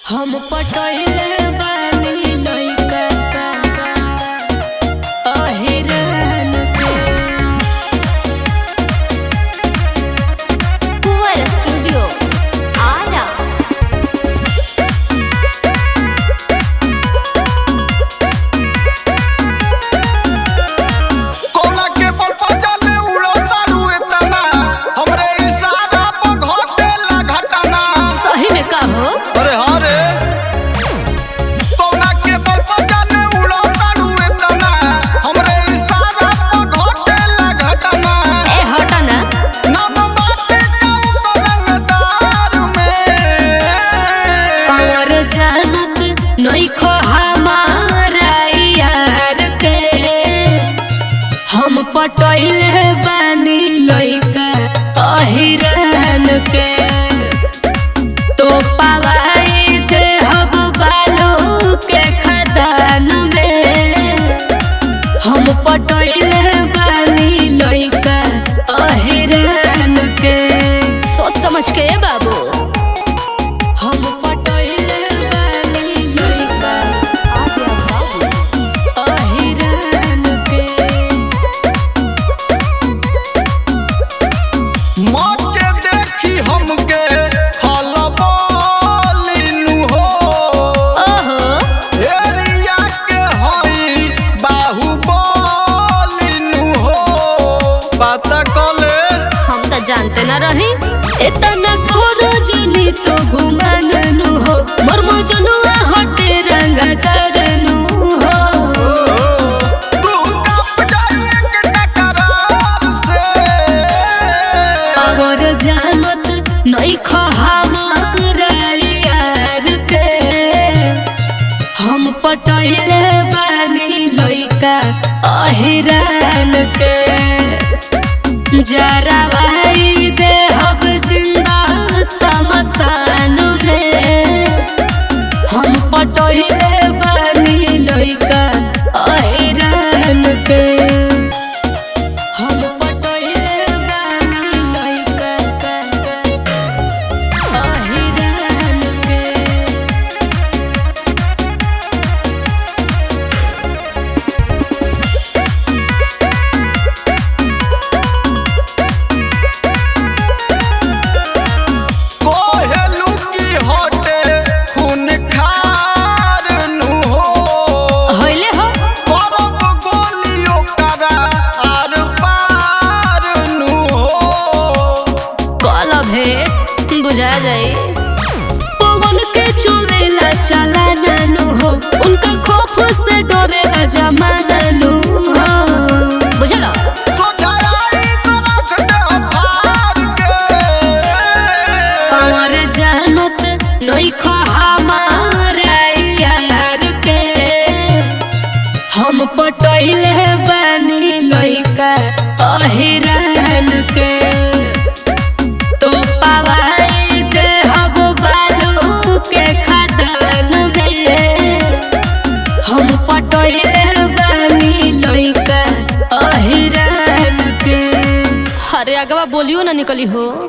हम पटहिले बानी लइका अहिरान के Fuera Studio. Ara. कोला के बल पर चले उड़ो तारू एतना हमरे इशारा पर घटेला घटना सही में का हो अरे हाँ रे कोला के बल पर चले उड़ो तारू एतना हमरे इशारा पर घटेला घटना ए हटा ना नाम बाटे का रंगदार में और जानत नइखो हमारा यार के हम पटहिले बानी लइका अहिरान के तो पवाई दे हब बालू के खदान में हम पटहिले बानी लइका अहिरान के सोच समझ के बाबू हम पटहिले बानी लइका अहिरान के मौके देखी हमके खलबलिनु हो ओहो एरिया के हई बाहुबलिनु हो पता कले हम तो जानते न रही इतना खोरो जनी तो घुमाननु हो मोर मजनुआ हटे रंग करनु हो तू कप जाइए के टकरार से और जानत नहीं खो हमारा यार के हम पटहिले बानी लइका अहिरान के जरा भाई दे हब जिंदा समसान में हम पटहिले बानी लइका अहिरान के हम पटहिले बानी लइका अहिरान के कोहेलू की हटे खून खार नु हो होइले हो करब गोलियों करा आर पार नु हो कल भेट बुझा जाए पवन के चुलेला चला नानू हो उनका खौफ से डरेला जमाना नु हो बुझला सोझाई तरफ दे फार के और जानत नहीं खो हमारा यार के हम पटहिले बानी लइका अहिरान के तो पवाई दे हब बालू के खदान में हम पटहिले बानी लइका अहिरान के अरे अगवा बोलियो ना निकली हो